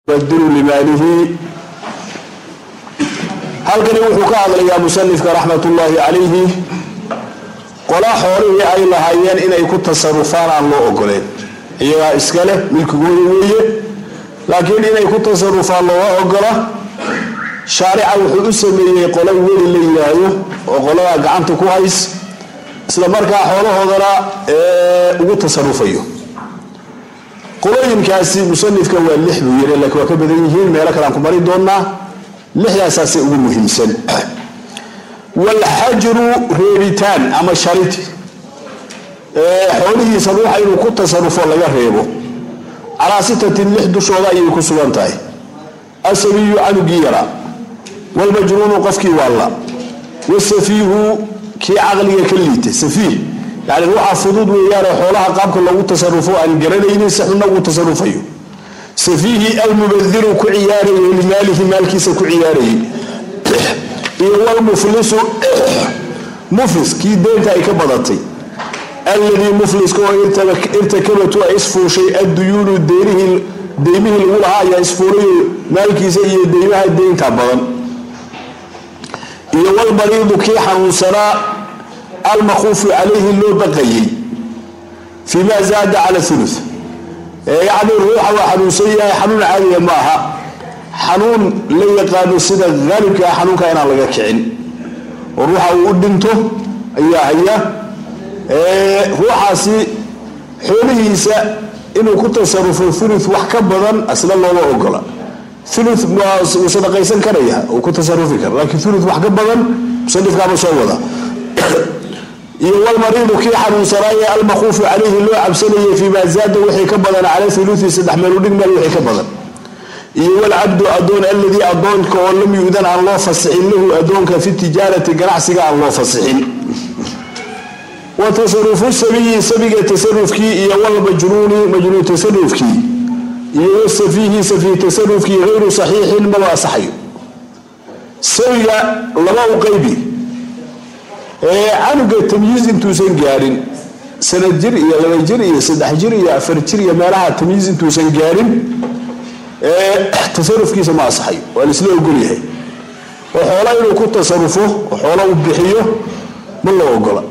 yubadilu limaalihi halkani wuxuu ka hadlayaa musanifka raxmatullaahi calayhi qola xoolihii ay lahaayeen inay ku tasarufaan aan loo ogoleen iyagaa iska leh milkigooda weeye laakiin inay ku tasarufaan looga ogola shaarica wuxuu u sameeyey qola weli la yidhaahdo oo qoladaa gacanta ku hays isla markaa xoolahoodana ugu tasarufayo qolooyinkaasi musanifka waa lix buu yiri laakiin waa ka badan yihiin meelo kalean ku mari doonaa lixdaasaasay ugu muhiimsan walxajru reebitaan ama sharid xoolihiisa ruuxa inuu ku tasarufo laga reebo calaa sitatin lix dushooda ayay ku sugan tahay asabiyu canugii yara walmajnuunu qofkii waalla wasafiihu kii caqliga ka liitay safiih yani ruuxa fudud weeyaanoo xoolaha qaabka loogu tasarufo aan garanaynin si xunna ugu tasarufayo safiihi almubadiru ku ciyaarayay limaalihi maalkiisa ku ciyaarayay iyo walmuflisu muflis kii deynta ay ka badatay alladii mufliska oo irtakabatu ay isfuushay adduyuunu deymihii lagu lahaa ayaa isfuulayo maalkiisa iyo deymaha deynta badan iyo walmariidu kii xanuunsanaa almakuufu calayhi loo baqayay fii ma zaada cala ulu yacni ruuxa waa xanuunsan yahay xanuun caadiya ma aha xanuun la yaqaano sida haalibka ah xanuunka inaan laga kicin oo ruuxa uu u dhinto ayaa haya ruuxaasi xoolihiisa inuu ku tasarufo ulu wax ka badan asla looma ogola ulu wuu sadaqaysan karaya uu ku tasarufi kara laakiin ulu wax ka badan musanifkaaba soo wada iyo walmariidu kii xanuunsanaaye almakuufu calayhi loo cabsanayay fii maa zaada wixii ka badan cala uluii saddex meeludhig meel wixii ka badan iyo walcabdu adoon alladii adoonka oo lam yu'dan aan loo fasixin lahu adoonka fi tijaarati ganacsiga aan loo fasixin wa tasarufu sabiyi sabiga tasarufkii iyo walmajnuuni majnuun tasarufkii iyo wasafiihi safiih tasarufkii hayru saxiixin maba asaxayo sabiga laba u qaybi canuga tamyiiz intuusan gaadhin sanad jir iyo laba jir iyo saddex jir iyo afar jir iyo meelaha tamyiiz intuusan gaadhin tasarufkiisa ma asaxayo waa laisla ogolyahay oo xoola inuu ku tasarufo oo xoola u bixiyo ma la ogola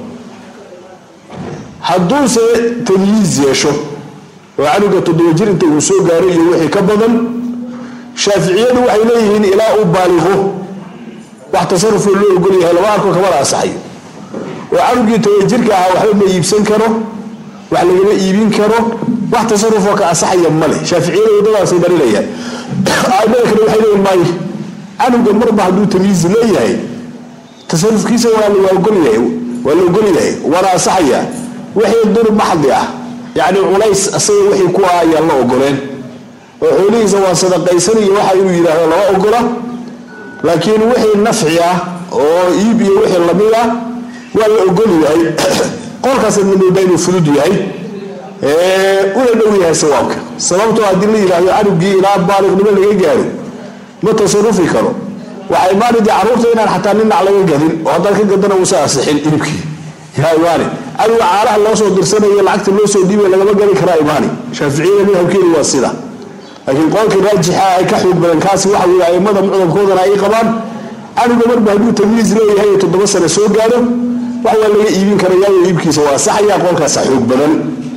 hadduuse tamyiiz yeesho oo canuga toddoba jir inta uu soo gaaro iyo wixii ka badan shaaficiyadu waxay leeyihiin ilaa uu baaliqo wax tasarufoo loo ogolyahay laba arko kamana asaxayo oo canugii toba jirka ahaa waxba ma iibsan karo wax lagama iibin karo wax tasarufoo ka asaxaya male shaaficiyada wadadaasay marinayaan aimada kale waxay leeyihin maayo canuga marba hadduu tamyiiz leeyahay tasarufkiisa waa la ogolyahay waa la ogolyahay waana asaxaya wixii durub maxdi ah yacni culays asaga wixii ku ah ayaan la ogoleen oo xoolihiisa waa sadaqaysaniyo waxa inuu yidhaahdo lama ogola laakiin wixii nafci ah oo iib iyo wixii lamid ah waa la ogol yahay qolkaasad la moodaa inuu fudud yahay una dhow yahay sawaabka sababtoo haddii la yidhaahdo canugii ilaa baaliqnimo laga gaaro ma tasarufi karo waxay imaanidi carruurta inaan xataa ninac laga gadin oo haddaad ka gadana uusa asixin ilibkii yaa imaani canuga caalaha loo soo dirsanayo lacagta loo soo dhiibay lagama gadi karaa imaani shaaficiyada madhabkeedu waa sida laakiin qolkii raajixa ay ka xoog badan kaasi waxa weye aimada mucdamkoodana ay qabaan canuga marba hadduu tamyiiz leeyahay toddoba sano soo gaaro wax waa laga iibin karayaayo iibkiisa waa saxaya qolkaasa xoog badan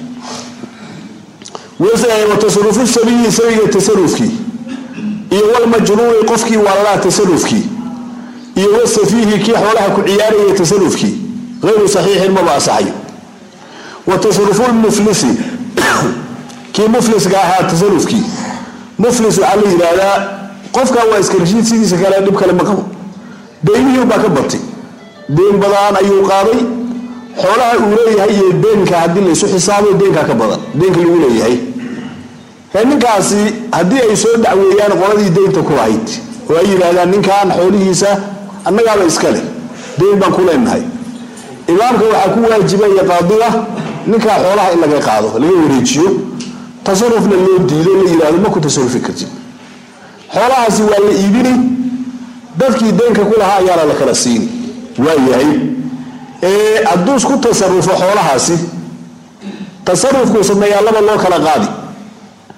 wa tasarufu sabiyi sabiga tasarufkii iyo walmajnuuni qofkii waalalaha tasarufkii iyo wasafiihi kii xoolaha ku ciyaaraya tasarufkii hayru saxiixin maba asaxayo wa tasarufu lmuflisi kii mufliska ahaa tasarufkii muflis waxaa la yidhaahdaa qofkan waa iska rashiid sidiisa kale dhib kale ma qabo deymihii baa ka batay deen badaan ayuu qaaday xoolaha uu leeyahay iyo deenka haddii laysu xisaabo deenkaa ka badan deenka lagu leeyahay ninkaasi haddii ay soo dacweeyaan qoladii deynta ku lahayd oo ay yidhaahdaan ninkan xoolihiisa annagaaba iska leh deyn baan ku leenahay imaamka waxaa ku waajibaya qaadiga ninkaa xoolaha in laga qaado laga wareejiyo tasarufna loo diido la yidhahdo ma ku tasarufi kartid xoolahaasi waa la iibini dadkii deenka ku lahaa ayaana la kala siini waayahay hadduu isku tasarufo xoolahaasi tasarufkuu sameeyaa laba loo kala qaadi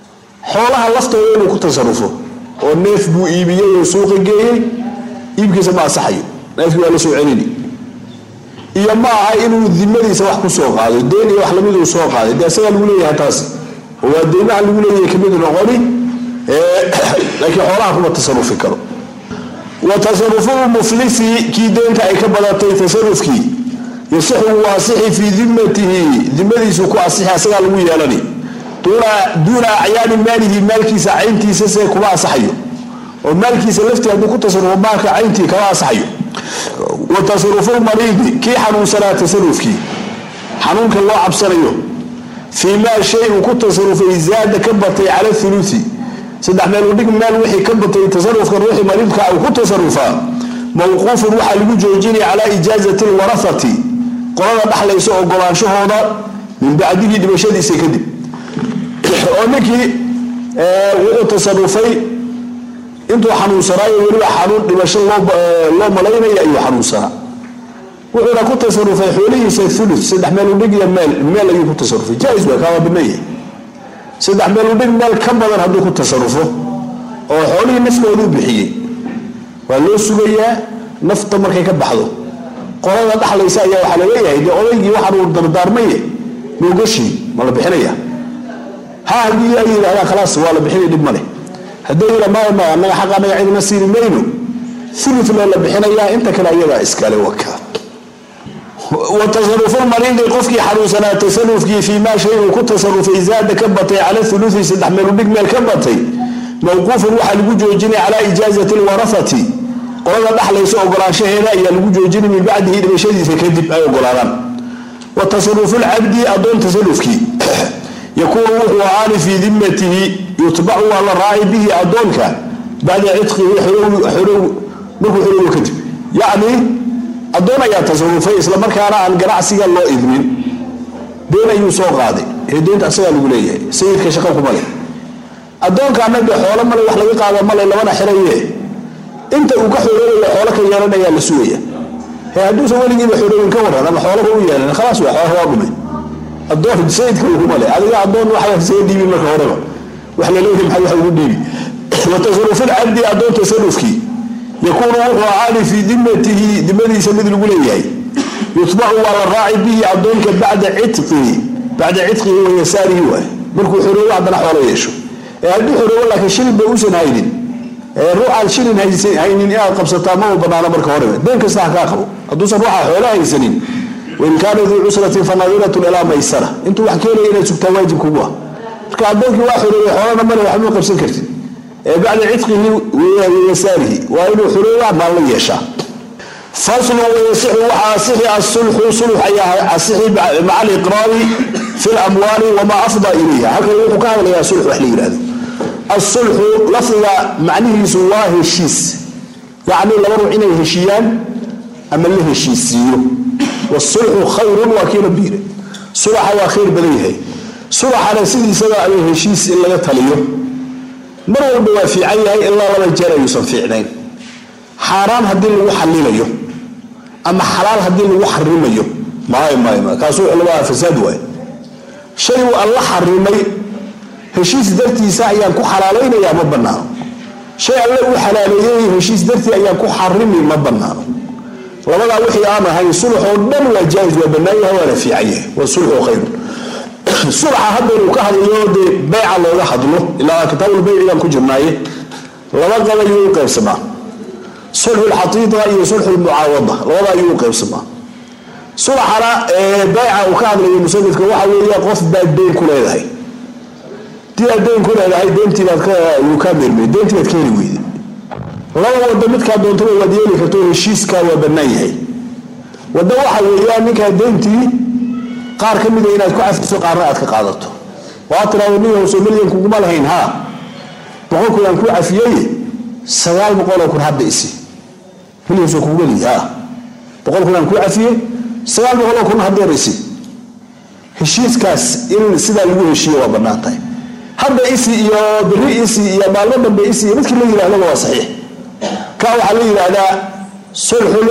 xoolaha laftooda inuu ku tasarufo oo neef buu iibiyey oo suuqa geeyey iibkiisa ma asaxayo neefkii waa la soo celini iyo ma aha inuu dimadiisa wax ku soo qaado deen iyo wax lamid uu soo qaaday dee isagaa lagu leeyahay taasi oo waa deymaha lagu leeyahay kamid noqoni laakiin xoolaha kuma tasarufi karo wa tasarufu muflisi kii deenta ay ka badatay tasarufkii yasixu wuu asixi fii dimatihi dimadiisu ku asixi asagaa lagu yeelani duuna acyaani maalihi maalkiisa cayntiisa se kuma asaxayo oo maalkiisa laftii hadduu ku tasarufo maalka cayntii kama asaxayo wa tasarufu mariidi kii xanuunsanaa tasarufkii xanuunka loo cabsanayo fii maa shay uu ku tasarufay zaada ka batay cala thuluthi saddex meel udhig meel wixii ka batay tasarufkan ruuxii mariidka uu ku tasarufaa mawquufun waxaa lagu joojinaya calaa ijaazati lwarahati qolada dhaxlaysa ogolaanshahooda min bacdihi dhimashadiisa kadib oo ninkii wuxuu tasarufay intuu xanuunsanaayo weliba xanuun dhimasho loo malaynaya ayuu xanuunsanaa wuxuuna ku tasarufay xoolihiisa ulu saddex meel udhig iyo meel meel ayuu ku tasarufay jais waa kaaba binaya saddex meel udhig meel ka badan hadduu ku tasarufo oo xoolihii nafkooduu bixiyey waa loo sugayaa nafta markay ka baxdo qolada dhaxlaysa ayaa waxaa laleeyahay dee odaygii waxaan uu dardaarmaye moogoshii ma la bixinaya ha haddii ay yidhahdaan khalaas waa la bixinay dhib maleh haddii yidha maya maya annaga xaq annaga cidina siini mayno ulu loo la bixinayaa inta kale ayagaa iskale waka wa tasarufu mariidi qofkii xanuunsanaa tasarufkii fii maa shay uu ku tasarufay zaada ka batay cala uluthi saddex meel udhig meel ka batay mawquufun waxaa lagu joojinay calaa ijaazati lwarahati qolada dhaxlaysa ogolaanshaheeda ayaa lagu joojinay min bacdihi dhimashadiisa kadib ay ogolaadaan wa tasarufu lcabdi adoon tasarufkii yakuunu wuxuu ahaani fii dimatihi yutbacu waa la raaci bihi adoonka bacda cidqihi markuu xorowo kadib yacni adoon ayaa tasarufay islamarkaana aan ganacsiga loo idmin deen ayuu soo qaaday ee deynta asagaa lagu leeyahay sayidka shaqa kuma leh adoonkaana de xoolo male wax laga qaado male labana xiraye inta uu ka xoroobayo xoolo ka yeelanayaa la sugaya he hadduusan weligiiba xoroobin ka waran ama xoolaba u yeelan khalaas waa xoolaha waa dhumay adoon sayidka uguma leh adiga adoon waxa isaga dhiibin marka horeba wax laleeyahay maxaa wax ugu dhiibi wa tasarufu lcabdi adoon tasarufkii yakuunu wuxuu ahaani fii dimatihi dimadiisa mid lagu leeyahay yutbacu waa la raaci bihi adoonka bacda cidqihi bacda cidqihi wa yasaarihi waay markuu xoroobo haddana xoolo yeesho ee hadduu xoroobo laakiin shilin ba uusan haynin ruuxaad shilin haynin inaad qabsataa ma u banaano marka horeba deen kasta ha kaa qabo hadduusan ruuxa xoolo haysanin wain kaana duu cusratin fanadiratun ilaa maysara intuu wax keenaya inaad sugtaa waajib kugu ah marka adoonkii waa xoroobay xoolana male waxma qabsan kartid bacda cidqihi wayasaarihi waa inuu xorooba maal la yeeshaa faslu wayasixu waxaa asixi asulxu sulx ayaa asixi maca aliqraari fi lamwaali wamaa afdaa ilayha halkan wuxuu ka hadlayaa sulx wax la yihahdo asulxu lafdiga macnihiisu waa heshiis yacni laba ruux inay heshiiyaan ama la heshiisiiyo wasulxu khayrun waa kii rabbi yiri sulaxa waa khayr badan yahay sulaxana sidiisaba ama heshiis in laga taliyo mar walba waa fiican yahay ilaa laba jeer ayuusan fiicnayn xaaraan haddii lagu xalilayo ama xalaal haddii lagu xarimayo maayo maayo maayo kaas wuxuu lagaa fasaad waaye shay uu alla xarimay heshiis dartiisa ayaan ku xalaalaynayaa ma bannaano shay alle uu xalaaleeyey heshiis dartii ayaan ku xarimi ma bannaano labadaa wixii aan ahayn sulx oo dhan waa jaais waa bannaan yahay waana fiican yahay wa sulxu khayrun sulxa haddaynu ka hadlayo dee beyca looga hadlo ilaa kitaabulbeycigaan ku jirnaaye laba qab ayuu u qaybsamaa sulxu lxatiida iyo sulxu lmucaawada labada ayuu u qaybsamaa sulxana beyca uu ka hadlayo musanifka waxa weeye qof baad deyn ku leedahay dii aad deyn ku leedahay deentiibaad yuu kaa meermey deentii baad ka heli weyday laba wado midkaa doontaba waad yeeli karto heshiiskaa waa bannaan yahay waddo waxa weeyaan ninkaa deyntii qaar ka mida inaad ku cafiso qaarna aad ka qaadato waa tiraado nin howso milyan kuguma lahayn haa boqol kun aan kuu cafiyey sagaal boqoloo kun hadda isi milyanso kugu meliy haa boqol kun aan kuu cafiyey sagaal boqoloo kun haddeer isi heshiiskaas in sidaa lagu heshiiyo waa bannaan tahay hadda isi iyo beri isi iyo maalmo dambe isi iyo midkii la yidhahdaba waa saxiix ka waxaa la yidhaahdaa sulxul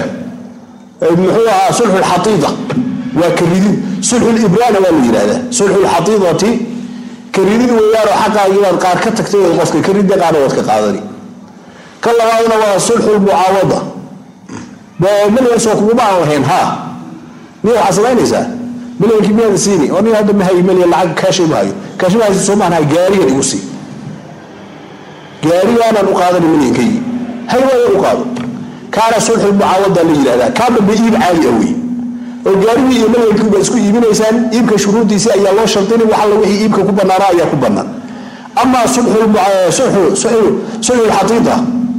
muxuu ahaa sulxu lxatiida waa ka ridin sulxu libraana waa la yidhahdaa sulxu lxatiidati karidid weeyaanoo xaqaagiibaad qaar ka tagtay qofka karidda qaarna waad ka qaadani ka labaadna waa sulxulmucaawada milyansoo kuguma aan lahayn ha miya waxaad samaynaysaa milyankii miyaada siini oo nin hadda mahayo milyan lacag kaashay mahayo kaashay mahaysa soo maaha gaarigan igu sii gaarigaanaan u qaadani milyankaygi haywaayan u qaado kaana sulxulmucaawada la yidhahdaa kaa dambe iib caadi ah wey oo gaarigii iyo milyankii baad isku iibinaysaan iibka shuruudiisi ayaa loo shardini wax alla wixii iibka ku banaana ayaa ku banaan amaa sulxulxatiida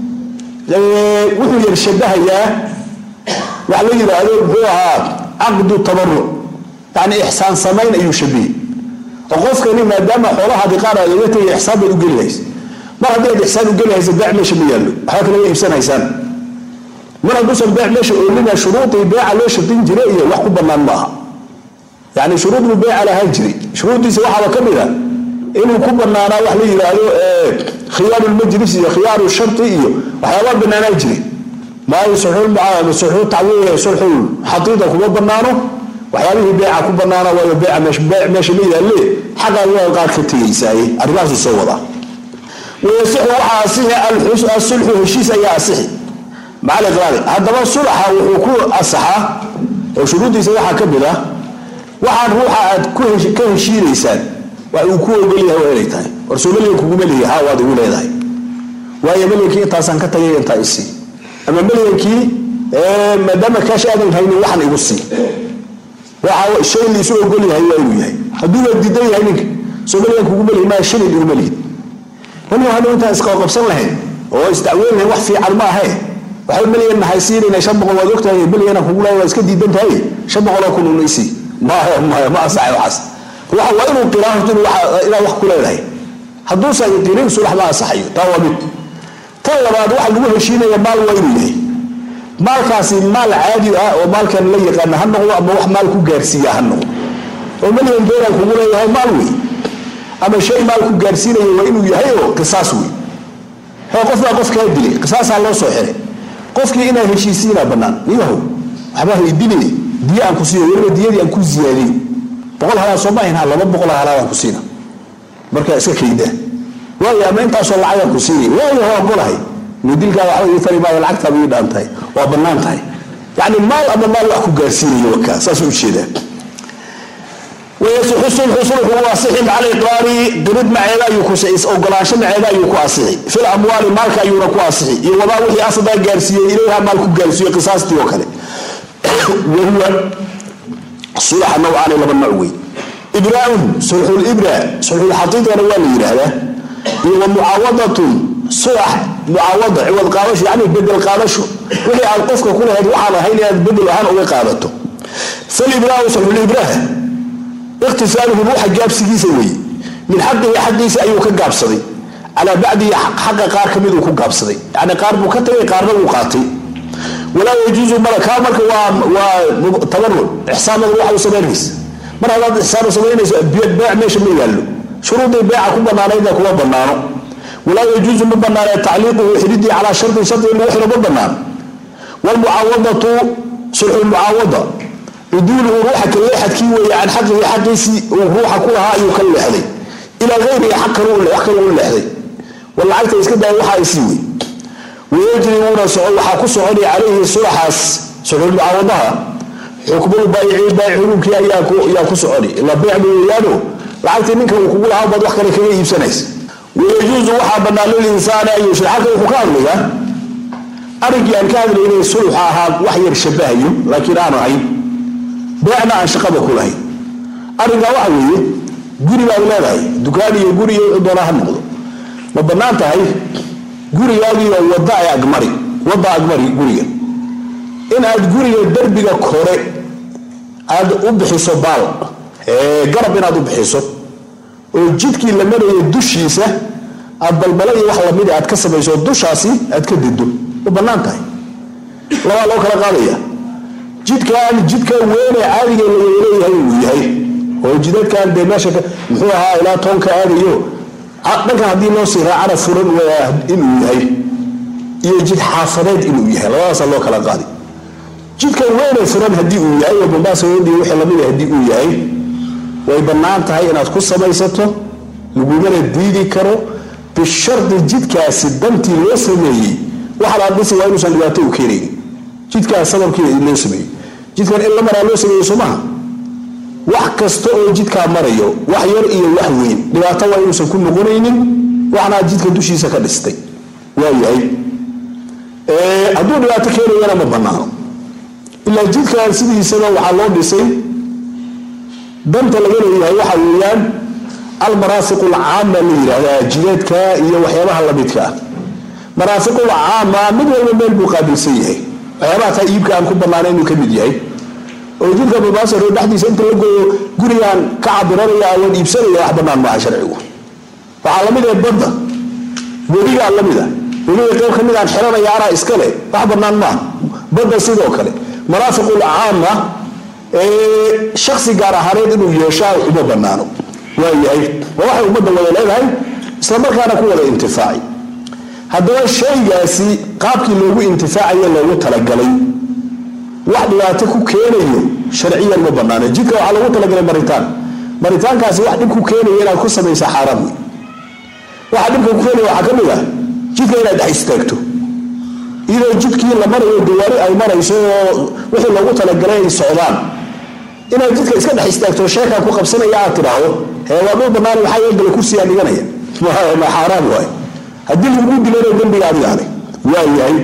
wuxuu yar shabahayaa wax la yidhaahdo muxuu ahaa caqdu tabaruc yani ixsaan samayn ayuu shabihey oo qofkani maadaama xoolahaadi qaar aad oga tegay ixsaan baad u geli haysa mar haddii aad ixsaan u geli haysa beec meesha ma yaallo waxba kale wa iibsanaysaan mar hadduusan beec meesha oolina shuruudii beeca loo shardin jiray iyo wax ku banaan maaha yani shuruud buu beeca lahaan jiray shuruuddiisa waxaaba ka mid a inuu ku banaanaa wax la yidhaahdo khiyaaru lmajlis iyo khiyaaru shari iyo waxyaabaa banaanaa jiray maayo sulxul xatiida kuma banaano waxyaabihii beeca ku banaana waayo beeca meesha ma yaalle xaqaa waa qaar ka tegaysaaye arrimahaasu soo wadaa wayasixu waxaa asixi asulxu heshiis ayaa asixi macal iqraari haddaba sulxa wuxuu ku asaxaa oo shuruuddiisa waxaa ka mid ah waxaan ruuxa aad ka heshiinaysaan wax uu ku ogolyahay waa inay tahay warsoo melyan kuguma leeyahy haa waad igu leedahay waayo melyankii intaasaan ka tagay intaa isii ama melyankii maadaama kaash aadan haynin waxaan igu sii waxa shay laisu ogol yahay waa inuu yahay hadduu waa diidan yahay ninka soo melyan kuguma leeyahy maa shilin iguma leeyahy melyan hadhow intaan isqaqabsan lahayn oo isdacweyn lahayn wax fiican ma ahe waxay melyan nahay siinayna shan boqol waad ogtahay melyana kugu leeyahay waa iska diidan tahay shan boqoloo kun una isii maya maya ma asaxay waxaas waa waa inuu qiraa horta inaad wax ku leedahay hadduusan qirin sulax ma asaxayo taa waa mid tan labaad waxa lagu heshiinaya maal waa inuu yahay maalkaasi maal caadi ah oo maalkan la yaqaana ha noqdo ama wax maal ku gaarsiiya ha noqdo oo melyan doolaan kugu leeyahay maal wey ama shay maal ku gaarsiinaya waa inuu yahay oo qisaas wey he qof baa qof kaa dilay qisaasaa loo soo xiray qofkii inaa heshiisiinaa bannaan niyahow waxbaa haydile diya aan ku siiyo weliba diyadii aan ku ziyaadiyo boqol halaad soo maahin ha laba boqol halaadaan ku siina markaa iska kaydaa waayo ama intaasoo lacagaan ku siinay waayo waa ogolahay dilkaa waxba ii tari maayo lacagtaaba ii dhaan tahay waa bannaan tahay yacni maal ama maal wax ku gaarsiinayo wakaa saasuu ujeedaa wayasixu sulxu sulxu u asixi macal iqraari dirid maceeda ayuu ku ogolaansho maceeda ayuu ku asixi fil amwaali maalka ayuuna ku asixi iyo wamaa wixii asadaa gaarsiiyey ilayha maal ku gaarsiiyo qisaastii oo kale wahuwa sulaxa nawcaani laba nooc wey ibraaun sulxulibra sulxulxaqiiqana waa la yidhaahdaa iyo wa mucaawadatun sulax mucaawada ciwad qaadasho yani bedel qaadasho wixii aad qofka ku lahayd waxaan ahayn inaad bedel ahaan uga qaadato falibraau sulxulibraha ikhtisaaluhu ruuxa gaabsigiisa weeye min xaqihi xaqiisa ayuu ka gaabsaday calaa bacdihi xaqa qaar ka miduu ku gaabsaday yani qaar buu ka tagay qaarna wuu qaatay walaa yajuusu mara kaa marka waa tabaruc ixsaanada waxa u samaynaysa mar haddaad ixsaan u samaynayso beec meesha ma yaallo shuruudii beeca ku banaanayda kuma banaano walaa yajuusu ma banaanee tacliiquhu xididii calaa shardin shardi in lagu xidho ma banaano wlmucaawadatu sulxulmucaawada cuduuluhu ruuxa ka leexadkii weeye can xaqihi xaqiisii uu ruuxa ku lahaa ayuu ka leexday ilaa ayrihi wax kale u leexday war lacagta iska daaya waxa ay sii wey wayajri wuuna waxaa ku soconaya calayhi sulaxaas sulxulmucaawadaha xukmul baayici baayic xukunkii ayaa ku soconi ilaa beyc ba weeyaano lacagtii ninka uu kugu lahaa baad wax kale kaga iibsanaysa wayajuusu waxaa bannaan lilinsaani an yushri halkan wuxuu ka hadlayaa arrinkii aan ka hadlaynay sulxa ahaa wax yar shabahayo laakiin aanu ahayn beecna aan shaqaba ku lahayn arrinkaa waxa weeye guri baad leedahay dukaan iyo guri iyo wuxuu doonaa ha noqdo ma bannaan tahay gurigaagiiyo wadda ay agmari wadda agmari guriga in aad guriga derbiga kore aad u bixiso baal garab inaad u bixiso oo jidkii la maraya dushiisa aad balbala iyo wax lamid aad ka samayso dushaasi aad ka dido ma bannaan tahay labaa loo kala qaadaya jidkaan jidka weene caadiga laleeyahay uu yahay oo jidadkan dee meesha muxuu ahaa ilaa toonka aadayo dhankan haddii loo sii raacana furan inuu yahay iyo jid xaafadeed inuu yahay labadaasaa loo kala qaadi jidkan weyne furan haddii uu yahay oo bambaasa weyndii wixii lamid haddii uu yahay way bannaan tahay inaad ku samaysato lagumana diidi karo bishardi jidkaasi dantii loo sameeyey waxa la dhisi waa inuusan dhibaato u keenaynin jidkaas sababkiina loo sameeyey jidkan in la maraa loo sameeyey soo maha wax kasta oo jidkaa marayo wax yar iyo wax weyn dhibaato waa inuusan ku noqonaynin waxnaa jidka dushiisa ka dhistay waayahay hadduu dhibaato keenayana ma banaano ilaa jidkan sidiisaba waxaa loo dhisay danta laga leeyahay waxa weeyaan almaraafiq alcaama la yidhaahdaa jideedka iyo waxyaabaha lamidka ah maraafiqul caama mid walba meel buu qaabilsan yahay waxyaabaha taa iibka aan ku banaana inuu ka mid yahay oo jidka babaasaro dhexdiisa inta la gooyo gurigaan ka cabiranaya awood iibsanaya wax banaan maaha sharcigu waxaa lamid ah badda webigaa lamid a webiga qayb ka mid aan xiranaya anaa iskale wax banaan maaha badda sidoo kale maraafiqul caama shaksi gaar ahaaneed inuu yeeshaa uma banaano waayahay waa waxay ummadda wada leedahay islamarkaana ku wada intifaaci haddaba shaygaasi qaabkii loogu intifaacayo loogu talagalay wax dhibaato ku keenayo sharciyan ma banaano jidka waxaa loogu talagalay maritaan maritaankaasi wax dhib ku keenaya inaad ku samaysa xaaraan wey waxa dhibka ku keenaya waxaa ka mid ah jidka inaad dhex istaagto iyadoo jidkii la marayo dawaari ay marayso oo wixii loogu talagalay ay socdaan inaad jidka iska dhex istaagto sheekaa ku qabsanaya aad tidhaahdo hee waa dhul banaani maxaa yeelgala kursiyaa dhiganaya ma xaaraan waay haddii lagu dilana dembiga adiga ale waa yahay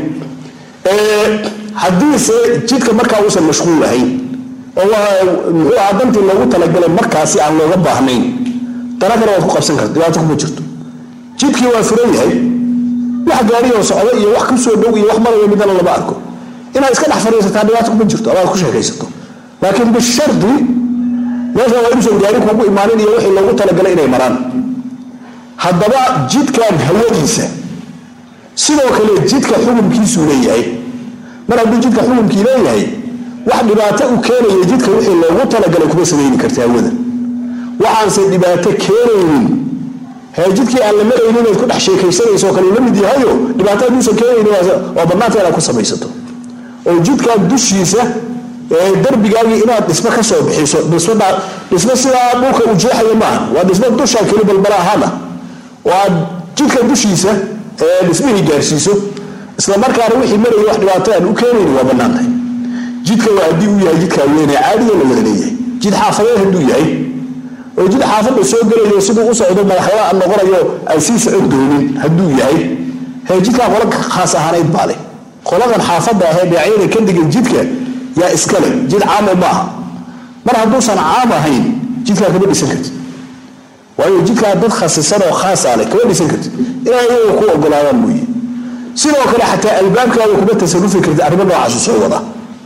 haddiise jidka markaa uusan mashquul ahayn oo muxuu ahaa dantii loogu talagalay markaasi aan looga baahnayn dana kale waad ku qabsan karta dhibaato kuma jirto jidkii waa furan yahay wax gaariyoo socdo iyo wax kusoo dhow iyo wax marayo midana lama arko inaad iska dhex fadhiisataa dhibaato kuma jirto amaad ku sheekaysato laakiin bishardi meesha waa inuusan gaari kugu imaanin iyo wixii loogu talagalay inay maraan haddaba jidkan hawadiisa sidoo kale jidka xukunkiisuu leeyahay mar hadduu jidka xukunkii leeyahay wax dhibaato u keenaya jidka wixii loogu talagalay kuma samayni karta hawada waxaanse dhibaato keenaynin hee jidkii aan la maraynin inaad ku dhex sheekaysanayso kale la mid yahayo dhibaato hadduusan keenaynin waa bannaanta inaad ku samaysato oo jidkan dushiisa darbigaagii inaad dhismo ka soo bixiso dhismo sidaa dhulka uu jeexaya maaha waa dhismo dusha keli balbala ahaana oo aad jidka dushiisa dhismihii gaarsiiso isla markaana wixii maraya wax dhibaato aan u keenayni waa bannaan tahay jidka waa haddii uu yahay jidkaa weyne caadiga la wada leeyahay jid xaafadeed hadduu yahay oo jid xaafadda soo gelayo siduu u socdo madaxweyne aan noqonayo aan sii socon doonin hadduu yahay hee jidkaa qola khaas ahaaneyd baa leh qoladan xaafadda ahee dhinacyada ka degan jidka yaa iskale jid caamo maaha mar hadduusan caam ahayn jidkaa kama dhisan kartid waayo jidkaa dad khasisan oo khaasa leh kama dhisan kartid inay iyaga ku ogolaadaan mooye sidoo kale xataa albaabkaada kuma tasarufi kartid arrimo noocaasu soo wada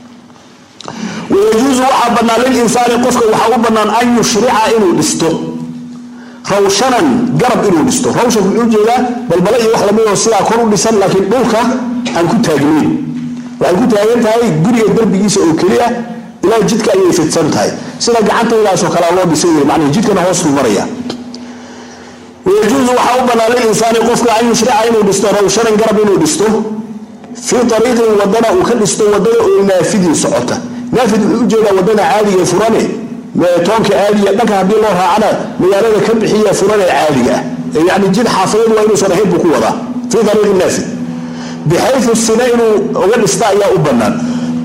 wayajuusu waxaa bannaan lilinsaani qofka waxaa u bannaan an yushrica inuu dhisto rawshanan garab inuu dhisto rawshanku wuxuu jeedaa balbala iyo wax lamidoo sidaa kor u dhisan laakiin dhulka aan ku taagnayn waxay ku taagan tahay guriga darbigiisa oo keliya ilaa jidka ayay fidsan tahay sida gacantaydaasoo kalea loo dhisay wey macnii jidkana hoosuu maraya wayajuusu waxaa u bannaan lilinsaani qofka an yushrica inuu dhisto rawshanan garab inuu dhisto fii ariiqin wadana uu ka dhisto wadada oo naafidin socota naafid wuxuu ujeedaa wadada caadiga furane toonka caadiga dhanka haddii loo raacana magaalada ka bixiya furane caadiga ah yani jid xaafadeed waa inuusan ahayn buu ku wadaa fii ariiqi naafid bixayu sina inuu uga dhista ayaa u bannaan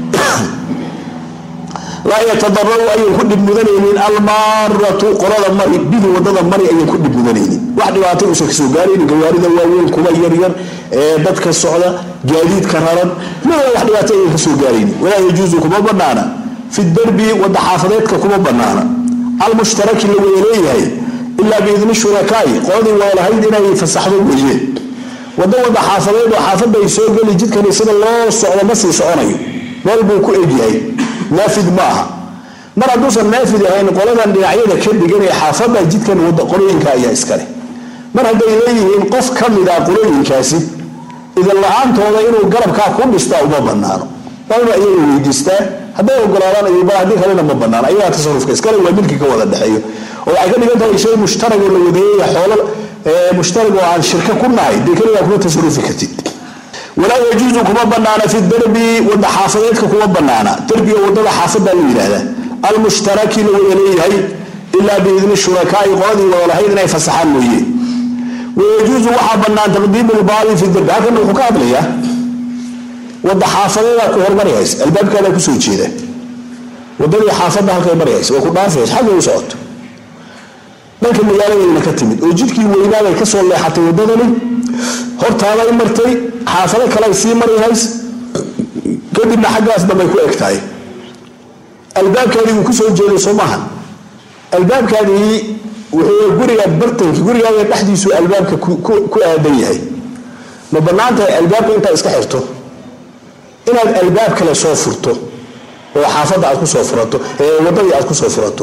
laa yatadararu ayan ku dhib mudanaynin almaaratu qolada mari bihi wadada mari ayan ku dhib mudanaynin wax dhibaato uusan kasoo gaaraynin gawaarida waaweyn kuwa yaryar ee dadka socda gaadiidka raran midna wax dhibaato ayan kasoo gaaraynin walaa yajuusu kuma banaana fi darbi wada xaafadeedka kuma banaana almushtaraki la wada leeyahay ilaa biidni shurakaai qoladii wada lahayd inay fasaxdo weeye wada wada xaafadeed oo xaafadda ay soo geli jidkani sida loo socdo ma sii soconayo meel buu ku egyahay naafid ma aha mar hadduusan naafid ahayn qoladan dhinacyada ka dhigan ee xaafadda jidkan wada qolooyinka ayaa iskale mar hadday leeyihiin qof ka mid ah qolooyinkaasi idan la-aantooda inuu garabkaa ku dhistaa uma banaano waa inuu ayaga weydiistaa hadday ogolaadaan ayba haddii kalena ma banaan ayagaa tasarufka iskale waa milki ka wada dhexeeyo oo waxay ka dhigan tahay shay mushtarag oo la wadeeyaya xoolo mushtarag oo aan shirka ku nahay dee keligaa kuma tasarufi kartid walaa yajuusu kuma banaana fi darbi wada xaafadeedka kuma banaana darbiga wadada xaafada la yidhaahda almushtaraki la wada leeyahay ilaa biidni shurakaai qoladii wada lahayd inay fasaxaan mooye wayajuusu waxaa bannaan taqdiimu lbaadi fi dirbi halkana wuxuu ka hadlayaa wadda xaafadeedaa ku hormarihaysa albaabkaadaa kusoo jeeda wadadii xaafadda halkay marihaysa waa ku dhaafaysa xagga u socoto dhanka magaaladayna ka timid oo jidkii weynaabay kasoo leexatay wadadani hortaaday martay xaafado kaley sii marihays kadibna xaggaas dambay ku eg tahay albaabkaadii wuu kusoo jeeday soo maaha albaabkaadii wuxuu guriga bartanki gurigaaga dhexdiisu albaabka ku aadan yahay ma bannaan tahay albaabka intaad iska xirto inaad albaab kale soo furto oo xaafadda aad kusoo furato ee wadadii aad kusoo furato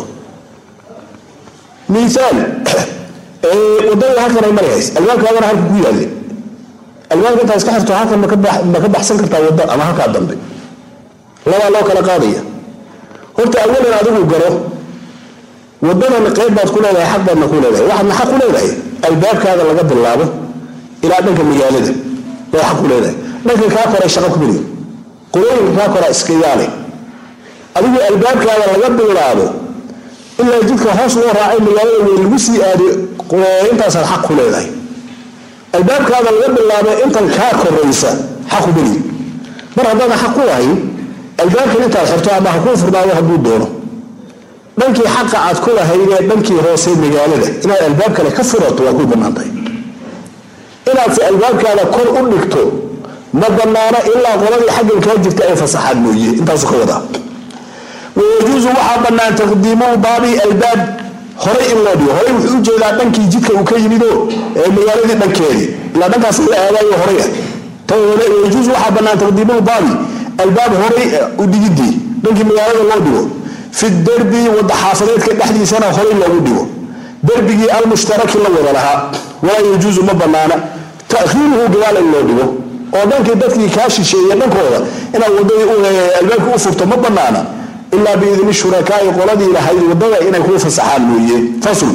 miaal wadadii halkanay marhays albaabkaagana halka ku yaallay albaabka intaad iska xirto halkan ma ka baxsan kartaa wadda ama halkaa dambe labaa loo kala qaadaya horta awalan adigu garo wadadan qayb baad ku leedahay xaq baadna ku leedahay waxaadna xaq ku leedahay albaabkaada laga bilaabo ilaa dhanka magaalada waa xaq ku leedahay dhanka kaa koray shaqa ku meliyo qolooyinka kaa koraa iska yaale adigu albaabkaada laga bilaabo ilaa jidka hoos loo raacay magaalada weyn lagu sii aadiyo intaasaad xaq ku leedahay albaabkaada laga bilaabo intan kaa koraysa xaq ku meliyo mar haddaadan xaq ku lahayn albaabkan intaad xirto ama ha kuu furnaado hadduu doono dhankii xaqa aad ku lahaydee dhankii hoose magaalada inaad albaab kale ka furato waa ku bannaantahay inaadse albaabkaada kor u dhigto ma bannaano ilaa qoladii xaggan kaa jirta ay fasaxaan mooye intaasu ka wadaa wayajuusu waxaa bannaan taqdiimu baabi albaab horay in loo dhigo horay wuxuu ujeedaa dhankii jidka uu ka yimido ee magaaladii dhankeedii ilaa dhankaas la aadayo horay ah wayajuusu waxaa bannaan taqdiimu baabi albaab horay u dhigidii dhankii magaalada loo dhigo fi derbi wada xaafadeedka dhexdiisana horay loogu dhigo derbigii almushtaraki la wada lahaa walaa yajuusu ma banaana takhiiruhu gadaal in loo dhigo oo dhankii dadkii kaa shisheeye dhankooda inaad wadadii albaabkii u furto ma banaana ilaa biidni shurakaai qoladii lahayd wadada inay kuu fasaxaan mooye fasl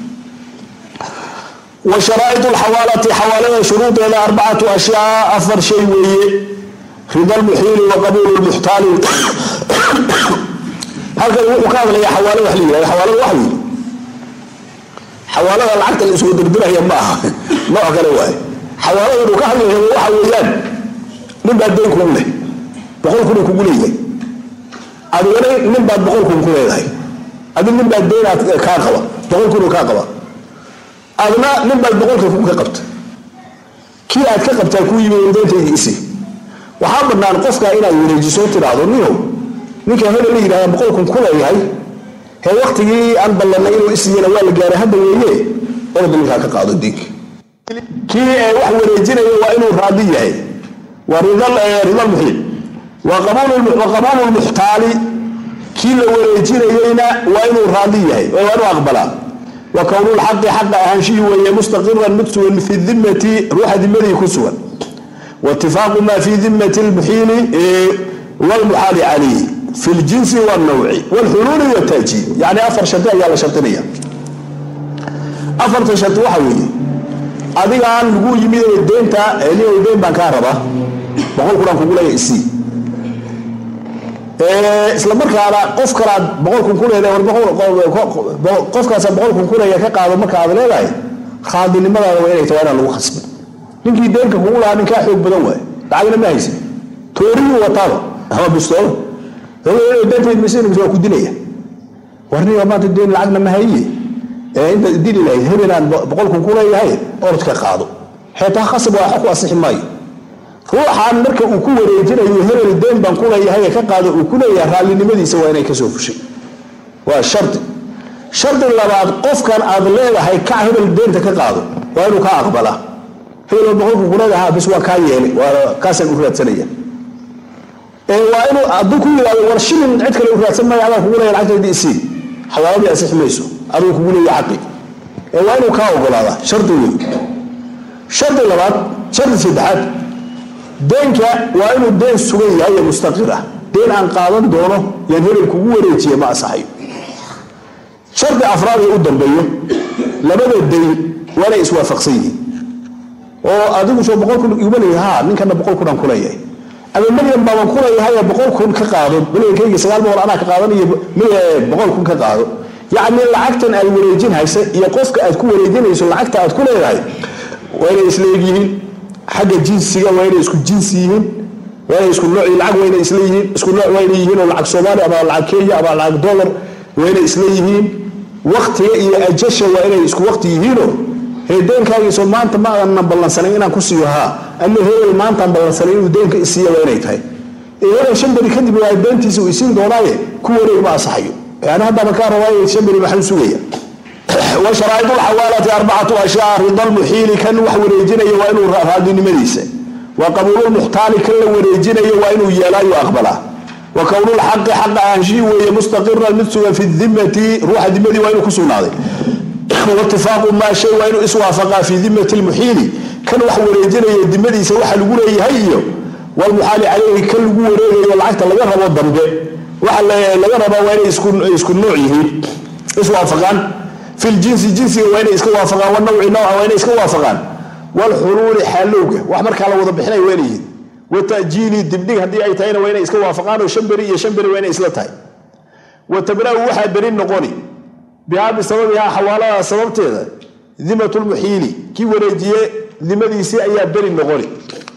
wa sharaa'iu lxawaalati xawaalada shuruudeeda arbacatu ashyaa afar shay weeye rida lmuxiili wa qabuulu lmuxtaali halkan wuxuu ka hadlaya xawaalo wax la yihahdo xawaalada wax wey xawaalada lacagta la isugu dirdiraya ma aha nooc kale waaye xawaaladan uu ka hadlaya waxa weeyaan nin baa dayn kugu leh boqol kun kugu leeyahay adigana nin baad boqol kun ku leedahay adi nin baad daynaad kaa qaba boqol kun kaa qaba adna nin baad boqolka kun ka qabta kii aad ka qabtaa kuu yimi dayntaydi isi waxaa banaan qofka inaad wareejiso tiraahdo ninow ninka hebel la yidhahda boqol kun ku leeyahay hee waktigii aan ballanay inuu isiiyana waa la gaaray hadda weeye orda ninkaa ka qaado diinka kii wax wareejinaya waa inuu raadi yahay waa rida lmuxiil wa qabuulu lmuxtaali kii la wareejinayeyna waa inuu raadi yahay waa inuu aqbalaa wa kownulxaqi xaqa ahaanshihii weeye mustaqiran mid sugan fi dimati ruuxa dimadii ku sugan waitifaaqu maa fi dimati lmuxiili wlmuxaali calayhi fi ljinsi wاlnawci wاlxuluuli wاtaajiib yani afar shardi ayaa la shardinaya afarta shardi waxa weeye adigaan lagu yimid oo deynta nin deyn baan kaa rabaa boqol kunaan kugu leeya isii isla markaana qof kalaad boqol kun ku leedahay qofkaasa boqol kun ku leeya ka qaado marka aad leedahay raadinimadaada waa inay tahay inaan lagu khasbin ninkii deynka kugu lahaa ninkaa xoog badan waay lacagna ma haysa tooriyuu wataaba ama bistoolo waa ku dilaya warniga maanta deen lacagna ma haye intaad dili lahayd hebelaan boqol kun ku leeyahay orodka qaado xeetaa khasab waa ku asixi maayo ruuxaan marka uu ku wareejinayo hebel deen baan ku leeyahay ka qaado uu ku leeyahay raallinimadiisa waa inay kasoo fushay waa shardi shardi labaad qofkan aad leedahay kac hebel deenta ka qaado waa inuu kaa aqbalaa hebel boqol kun ku leedahay bis waa kaa yeelay kaasaan u raadsanaya waa inuu hadduu ku yidhahdo war shilin cid kale u raadsan maayo adaan kugu leeya lacagtaydi isii xawaaladii asixi mayso aduu kugu leeya xaqi ee waa inuu kaa ogolaadaa shardi wey shardi labaad shardi saddexaad deenka waa inuu deen sugan yahay ee mustaqir ah deen aan qaadan doono yaan hebel kugu wareejiya ma asaxayo shardi afraad ee u dambeeyo labada dayn waa inay iswaafaqsan yihiin oo adigu soo boqol kun iguma leeyahay ha ninkana boqol kunaan ku leeyahay ama milyan baaban ku leeyahay boqol kun ka qaado milyankayga sagaal boqol anaa ka qaadan iyo boqol kun ka qaado yacni lacagtan aad wareejin haysa iyo qofka aad ku wareejinayso lacagta aad ku leedahay waa inay isleeg yihiin xagga jinsiga waa inay isku jinsi yihiin waa inay isku nooc lacag waa inay isla yihiin isku nooc waa inay yihiin oo lacag soomaali ama lacag kenya ama lacag dollar waa inay isla yihiin waktiga iyo ajasha waa inay isku wakti yihiinoo heedeenkaagiiso maanta ma aadan ballansanayn inaan ku siiyo haa ama hebel maantaan ballansanayn inuu deenka isiiya waa inay tahay hebel shan beri kadib waa deentiisa uu isiin doonaaye ku wareeg ma asaxayo yani haddaba kaa rabaaye shan beri maxuu sugaya wa sharaaid lxawaalati arbacatu ashyaa rida lmuxiili kan wax wareejinaya waa inuu raadinimadiisa wa qabuululmuxtaali kan la wareejinayo waa inuu yeelaayo aqbalaa wa kownulxaqi xaqa aanshii weeye mustaqiran mid sugan fi dimati ruuxa dimadii waa inuu ku sugnaaday watifaaqu maa shay waa inuu iswaafaqaa fi dimati lmuxiili kan wax wareejinaya dimadiisa waxa lagu leeyahay iyo walmuxaali caleyhi kan lagu wareegayo lacagta laga rabo dambe waxa laga rabaa waa inay isku nooc yihiin iswaafaqaan fi ljinsi jinsiga waa inay iska waafaqaan wanawci nawca waa inay iska waafaqaan walxuluuli xaalowga wax markaa la wada bixinay waa inay yihiin watajiili dibdhig haddii ay tahayna waa inay iska waafaqaan oo shan beri iyo shan beri waa inay isla tahay watabra-u waxaa beri noqoni bihaa bisababihaa xawaalada sababteeda dimat lmuxiili kii wareejiye dimadiisii ayaa beri noqoni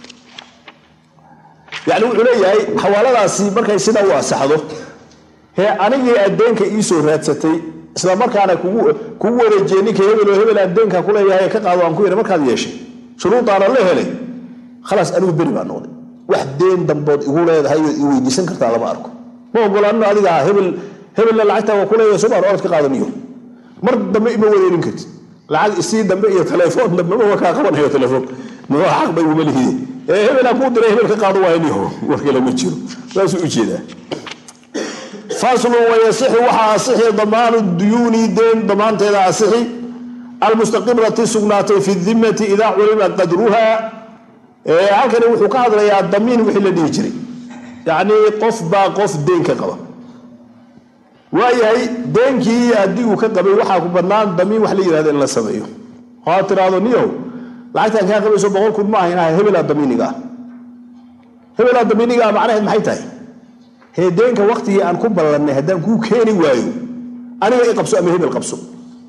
yani wuxuu leeyahay xawaaladaasi markay sidaa u asaxdo hee anigii addeenka iisoo raadsatay isla markaana kugu wareejiye ninka hebel oo hebel addeenka kuleeyahay ka qaado aan ku yidhi markaad yeeshay shuruudaana la helay khalaas anigu beri baa noqday wax deen dambood igu leedahay i weydiisan kartaa lama arko ma ogolaanino adiga ah hebel hebella lacagta waa kuleeyahay somaan orod ka qaadaniyo mar dambe ima wareerin kartid lacag isii dambe iyo telefoon dambe ma kaa qabanayo telefoon muxuu xaq bay uma lihide ee hebelaa kuu diray hebel ka qaado waayniho war kale ma jiro saasuu ujeedaa faslu wayasixu waxaa asixi damaanu duyuuni deen damaanteeda asixi almustaqirati sugnaatay fi dimati idaa culima qadruha halkani wuxuu ka hadlayaa damiin wixii la dhihi jiray yacnii qof baa qof deen ka qaba waayahay deenkii haddii uu ka qabay waxaa ku bannaan damiin wax la yihahdo in la sameeyo oo tiraahdo niyow lacagtaan kaa qabayso boqol kun ma ahayn hebelaa damiiniga ah hebelaa damiiniga ah macnaheed maxay tahay hee deenka waktigii aan ku ballannay haddaan kuu keeni waayo aniga i qabso ama hebel qabso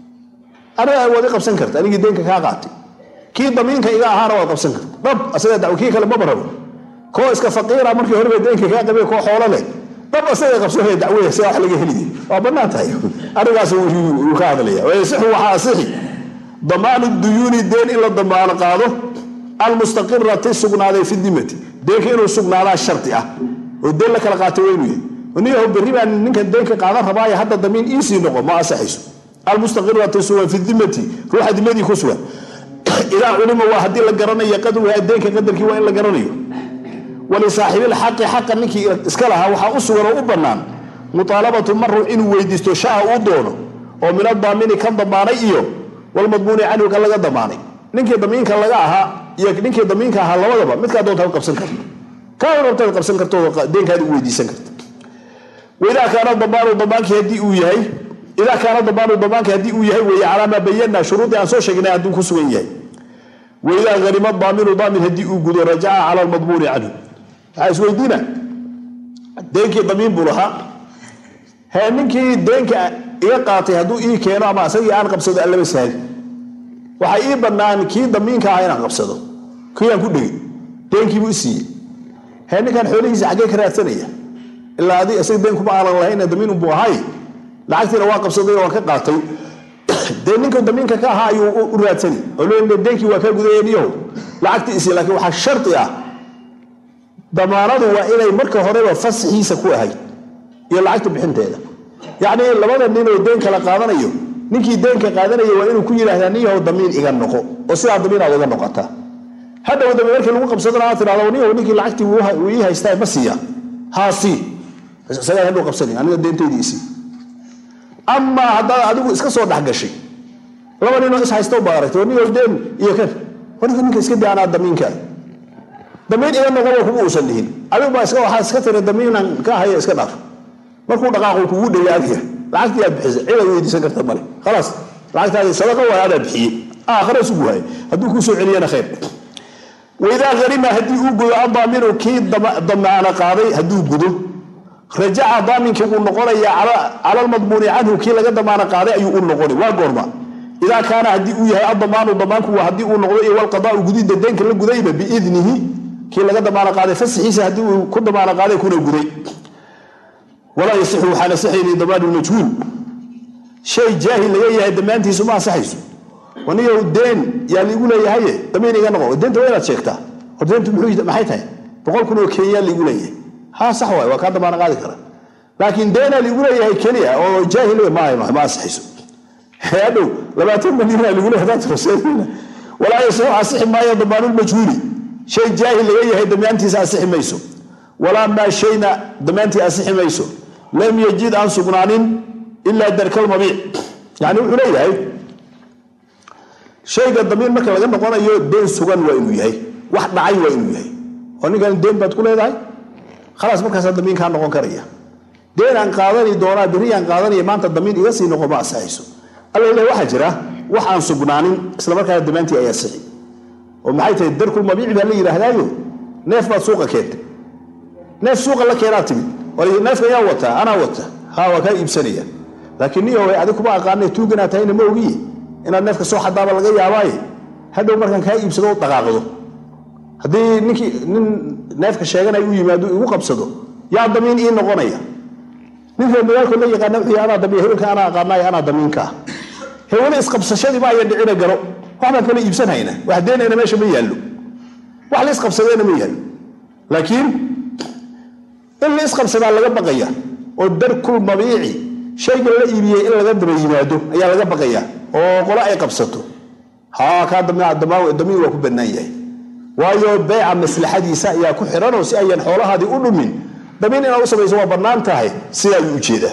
aniga waad i qabsan karta anigii deenka kaa qaatay kii damiinka iga ahaana waad qabsan karta dhab asaga daw kii kale maba rabo koo iska faqiira markii horeba deenka kaa qabay koo xoolo leh dhab asaga qabso hee dacwaya sidaa wax laga heliy waa bannaan tahay arigaas uu ka hadlaya wayasixu waxaa asixi damaanu duyuuni deen in la damaano qaado almustaqirati sugnaaday fi dimati deenka inuu sugnaadaa shardi ah oo deen la kala qaatay waa inuu yahay niyaho berri baan ninkan deenka qaadan rabaayo hadda damiin iisii noqo ma asaxayso almustaqirati sugan fi dimati ruuxa dimadii ku sugan idaa culima waa haddii la garanayo qadruha deenka qadarkii waa in la garanayo walisaaxibilxaqi xaqa ninkii iska lahaa waxaa u sugan oo u bannaan muaalabatu maruux inuu weydiisto shaa uu doono oo min adaamini kan damaanay iyo walmadmuuni canhu kan laga damaanay ninkii damiinka laga ahaa iyo ninkii damiinka ahaa labadaba midkaa doontaad qabsan karto kaa rabtaad qabsan karto deenkaadi u weydiisan karta waidaa kaana damaanu damaankii haddii uu yahay idaa kaana damaanu damaanki haddii uu yahay weeye calaa maa bayanaa shuruudii aan soo sheegnay hadduu ku sugan yahay waidaa hanima daaminu daamin haddii uu gudo rajaca cala almadmuuni canhu waxaa isweydiina deenkii damiin buu lahaa hee ninkii deenka iga qaatay hadduu ii keeno ama asagii aan qabsado allaba sahli waxaa ii bannaan kii damiinka ah inaan qabsado kii aan ku dhegay deenkiibuu i siiyey hee ninkan xoolihiisa xaggee ka raadsanaya ilaa adi isaga deen kuma aanan lahayn damiin unbuu ahay lacagtiina waa qabsaday oo waan ka qaatay dee ninka damiinka ka ahaa ayuu u raadsani oo le deenkii waa kaa gudayaniyaho lacagtii isi laakiin waxaa shardi ah damaanadu waa inay marka horeba fasaxiisa ku ahayd iyo lacagta bixinteeda yacnii labada ninoo deen kala qaadanayo ninkii deenka qaadanaya waa inuu ku yidhahdaa nin yahow damiin iga noqo oo sidaa damiin aad iga noqotaa hadhow dambe markii lagu qabsadana aad tidhahdo nin yahow ninkii lacagtii wuu ii haystaa ma siiya haa sii isagaa hadhow qabsani aniga deentaydii isii amaa haddaad adigu iska soo dhexgashay laba ninoo is haysta baad aragtay nin yahow deen iyo kan warka ninka iska daa anaa damiinkaa damiin iga noqoba kuma uusan dhihin adigu baa waxaa iska tiri damiinan ka haya iska dhaaf markuu dhaqaaqo kugu dhegay adiga lacagtii aad bixisay cid aad weydiisan karta male khalaas lacagtaadi sadaqa waay adaa bixiyey aakhira isugu waayay hadduu kuu soo celiyana khayr waidaa harima haddii uu gudo adaaminu kii damaana qaaday hadduu gudo rajaca daaminkii wuu noqonayaa cala almadmuuni canhu kii laga damaano qaaday ayuu u noqoni waa goorma idaa kaana haddii uu yahay adamaanu damaanku haddii uu noqdo iyo walqadaau gudidda deenka la gudayba biidnihi kii laga damaano qaaday fasixiisa haddii uu ku damaano qaaday kuna guday walaa yasixu waxaan asixayni damaanu majhuul shay jaahil laga yahay damaantiisu ma ansaxayso anigow deen yaa liigu leeyahaye damiin iga noqo deenta waa inaad sheegtaa hor deentu maxay tahay boqol kun oo kenya liigu leeyahay ha sax waay waa kaa damaano qaadi kara laakiin deenaa liigu leeyahay keliya oo jaahil ma ansaxayso hadhow labaatan malyanaa ligu leeyahay walaa yasixu asixi maayo damaanulmajhuuli shay jaahil laga yahay damaantiisa asixi mayso walaa maa shayna damaantii asixi mayso lam yajid aan sugnaanin ilaa darkalmabiic yani wuxuu leeyahay shayga damiin marka laga noqonayo deen sugan waa inuu yahay wax dhacay waa inuu yahay oo ninkan deen baad ku leedahay khalaas markaasaa damiin kaa noqon karaya deen aan qaadani doonaa berri aan qaadanaya maanta damiin iga sii noqo ma asaxayso alla ilahi waxaa jira wax aan sugnaanin isla markaana damaantii ay asixi oo maxay tahay darkulmabiici baa la yidhaahdaayo neef baad suuqa keentay neef suuqa la keenaa timid neefka yaa wataa anaa wata ha waa kaa iibsanaya laakiin niyo adig kuma aqaana tuuganaa tahayna ma ogiye inaad neefka soo xadaaba laga yaabaaye hadhow markaan kaa iibsado u dhaqaaqdo haddii ninkii nin neefka sheeganay u yimaado igu qabsado yaa damiin ii noqonaya ninka magaalko la yaqaana wuxuu anaa damiin hebelka anaa aqaanayo anaa damiinkaa hewele isqabsashadii ma aya dhicina garo wax baan kala iibsanhayna wax deenayna meesha ma yaallo wax la isqabsadeena ma yaallo laakiin in la isqabsadaa laga baqaya oo darkul mabiici shayga la iibiyey in laga daba yimaado ayaa laga baqaya oo qolo ay qabsato haa kaa damiin waa ku bannaan yahay waayo beeca maslaxadiisa ayaa ku xiranoo si ayan xoolahaadii u dhumin damiin inaad u samayso waa bannaan tahay sidaa ayuu ujeedaa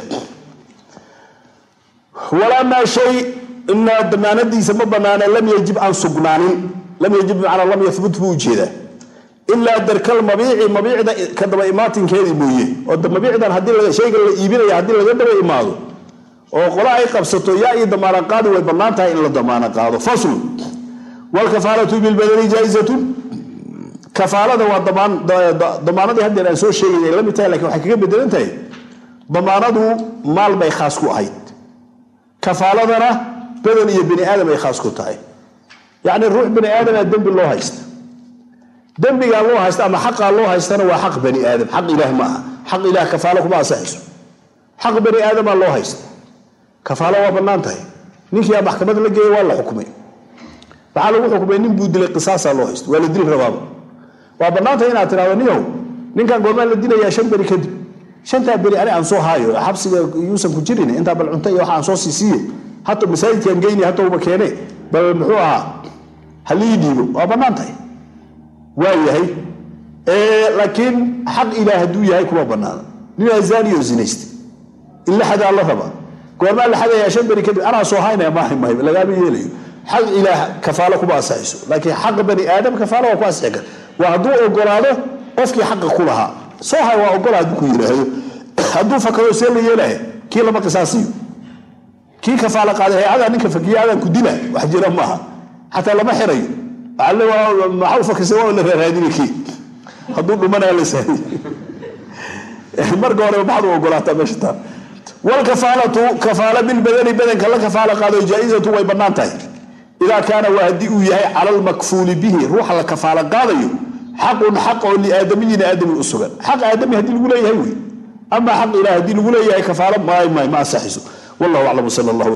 walaa maa shay ina damaanadiisa ma bannaane lam yajib aan sugnaanin lam yajib bimacnaa lam yahbut buu ujeedaa ilaa darkal mabiici mabiicda ka daba imaatinkeedii mooye oo mabiicdan haddii shayga la iibinaya haddii laga daba imaado oo qola ay qabsato yaa ii damaana qaadi way bannaan tahay in la damaano qaado faslu wlkafaalatu bilbadani jaaizatun kafaalada waa damaanadii haddeer aan soo sheegay ay la mid tahay lakin waxay kaga bedelan tahay damaanadu maal bay khaas ku ahayd kafaaladana badan iyo bani aadam ay khaas ku tahay yacni ruux bani aadama dembi loo haysta dembigaa loo haysta ama xaqaa loo haystana waa xaq bani aadam xaq ilaah ma aha xaq ilaah kafaalo kuma asaxayso xaq bani aadamaa loo haysta kafaalo waa bannaan tahay ninkiiaa maxkamad la geeya waa la xukumay waxaa lagu xukumay nin buu dilay qisaasaa loo haysta waa la dili rabaaba waa bannaantahay inaad tidhahdo niyow ninkan goormaan la dilayaa shan beri kadib shantaa beri ani aan soo haayo xabsiga yuusan ku jirin intaa bal cunto iyo waxa aan soo siisiiye hata masaajidkaan geyni hatauba keene bal muxuu ahaa halii dhiibo waa bannaan tahay waa yahay laakiin xaq ilaah hadduu yahay kuma bannaana ninaa zaaniyo zinaysta in la xadaa la rabaa goormaa la xadayaa shan beri kadib anaa soo haynaya maaha mahay lagaama yeelayo xaq ilaah kafaalo kuma asaxayso laakiin xaq bani aadam kafaalo waa ku asixi kara waa hadduu ogolaado qofkii xaqa ku lahaa soo hay waa ogola hadduu ku yidhaahdo hadduu fakado see la yeelaya kii lama qisaasiyo kii kafaalo qaaday hay-adaa ninka fakiya adaan ku dila wax jira maaha xataa lama xirayo maxaa u fakisa waa la raaraadina kii hadduu dhumanaya la sahay marka hore maxaad u ogolaataa meesha taa wlkafaalatu kafaala bilbadani badanka la kafaalo qaado jaa-izatu way bannaan tahay idaa kaana waa haddii uu yahay cala lmakfuuli bihi ruuxa la kafaalo qaadayo xaqun xaq oo liaadamiyin aadamin u sugan xaq aadami haddii lagu leeyahay wey ama xaq ilah haddii lagu leeyahay kafaalo ma ma asaxiso wallahu aclam sal allah